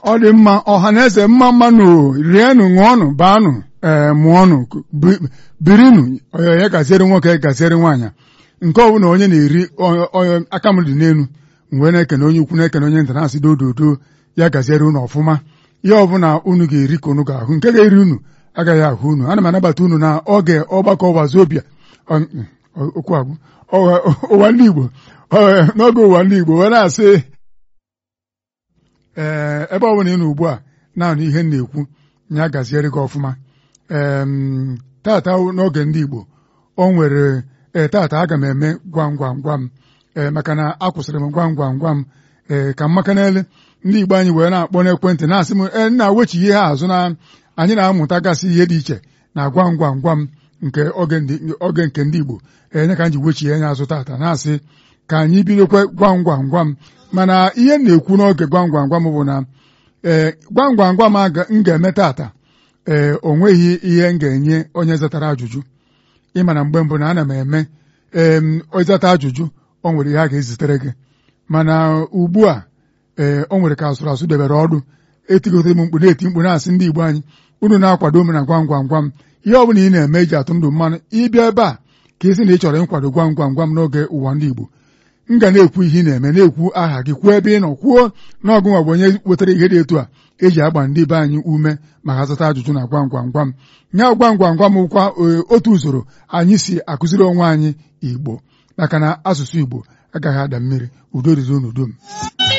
ọ dị mma ọha na eze mma mmanụ rienụ ṅụọnụ baanụ ee mụọnụ birinụ onye gaziere nwoke gaziere nwaanyị nke ọbụla onye na-eri onye aka m dị n'elu mgbe na-ekene onye ukwu na-ekene onye nta na-asị dododo ya gaziere unu ọfụma ihe ọbụla unu ga-eri ka unu ga-ahụ nke ga-eri unu agaghị ahụ unu ana m anabata unu na oge ọgbakọ wazobia okwu agwụ ụwa ndị Igbo n'oge ụwa ndị Igbo wee na-asị ee ebe ọ bụla ị nọ ugbu a naanị ihe m na-ekwu ya gaziere gị ọfụma ee tata n'oge ndị Igbo o nwere ee tata aga m eme gwam gwam gwam ee maka na akwụsịrị m gwam gwam gwam ee ka m maka n'ele ndị Igbo anyị wee na-akpọ n'ekwentị na-asị m ee nna wechi ihe ha azụ na anyị na-amụtagasị ihe dị iche na gwam gwam gwam nke oge nke ndị Igbo enye ka m ji wechie anya azụ tata na-asị ka anyị bidokwe gwam gwam gwam mana ihe m na-ekwu n'oge gwam gwam gwam bụ na ee gwam gwam gwam m ga-eme tata ee o nweghị ihe m ga-enye onye zatara ajụjụ ịma na mgbe mbụ na ana m eme ee ịzata ajụjụ o nwere ihe a ga-ezitere gị mana ugbu a ee o nwere ka asụrụ asụ debere ọdụ etigotere m mkpu na-eti mkpu na-asị ndị Igbo anyị unu na-akwado m na gwam gwam gwam ihe ọ bụla ị na-eme iji atụ ndụ mmanụ ịbịa ebe a ka ị sị na ị chọrọ ịkwado gwam gwam gwam n'oge ụwa ndị Igbo m ga na-ekwu ihe ị na-eme na-ekwu aha gị kwuo ebe ị nọ kwuo na ọgụ nwa bụ onye wetara ihe dị etu a eji agba ndị be anyị ume ma ha zata ajụjụ na gwam gwam gwam nya gwam gwam gwam kwa otu usoro anyị si akụziri onwe anyị Igbo maka na asụsụ Igbo agaghị ada mmiri udo riri unu dum